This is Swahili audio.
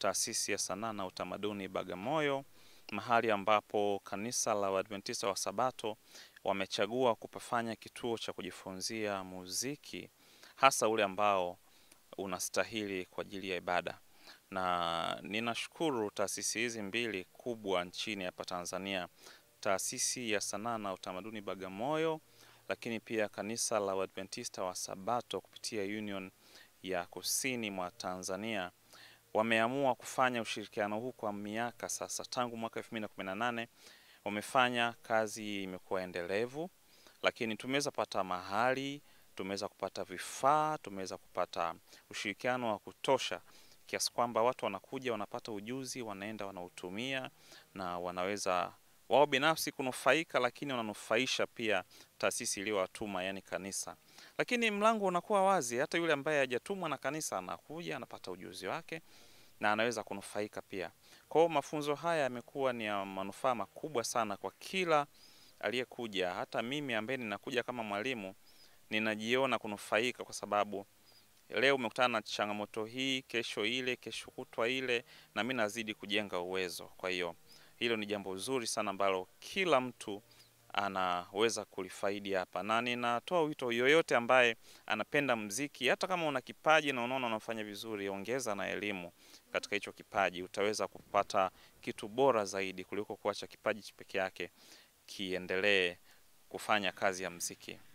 taasisi ya sanaa na utamaduni Bagamoyo, mahali ambapo kanisa la Waadventista wa Sabato wamechagua kupafanya kituo cha kujifunzia muziki, hasa ule ambao unastahili kwa ajili ya ibada. Na ninashukuru taasisi hizi mbili kubwa nchini hapa Tanzania, taasisi ya sanaa na utamaduni Bagamoyo, lakini pia kanisa la Waadventista wa Sabato kupitia Union ya Kusini mwa Tanzania wameamua kufanya ushirikiano huu kwa miaka sasa, tangu mwaka 2018 wamefanya kazi, imekuwa endelevu, lakini tumeweza pata mahali, tumeweza kupata vifaa, tumeweza kupata ushirikiano wa kutosha kiasi kwamba watu wanakuja wanapata ujuzi, wanaenda wanautumia na wanaweza wao binafsi kunufaika, lakini wananufaisha pia taasisi iliyowatuma, yani kanisa. Lakini mlango unakuwa wazi, hata yule ambaye hajatumwa na kanisa anakuja anapata ujuzi wake na anaweza kunufaika pia. Kwa hiyo mafunzo haya yamekuwa ni ya manufaa makubwa sana kwa kila aliyekuja. Hata mimi ambaye ninakuja kama mwalimu ninajiona kunufaika, kwa sababu leo umekutana na changamoto hii, kesho ile, kesho kutwa ile, na mimi nazidi kujenga uwezo. Kwa hiyo hilo ni jambo zuri sana ambalo kila mtu anaweza kulifaidi hapa, na ninatoa wito yoyote ambaye anapenda mziki, hata kama una kipaji na unaona unafanya vizuri, ongeza na elimu katika hicho kipaji, utaweza kupata kitu bora zaidi kuliko kuacha kipaji peke yake kiendelee kufanya kazi ya mziki.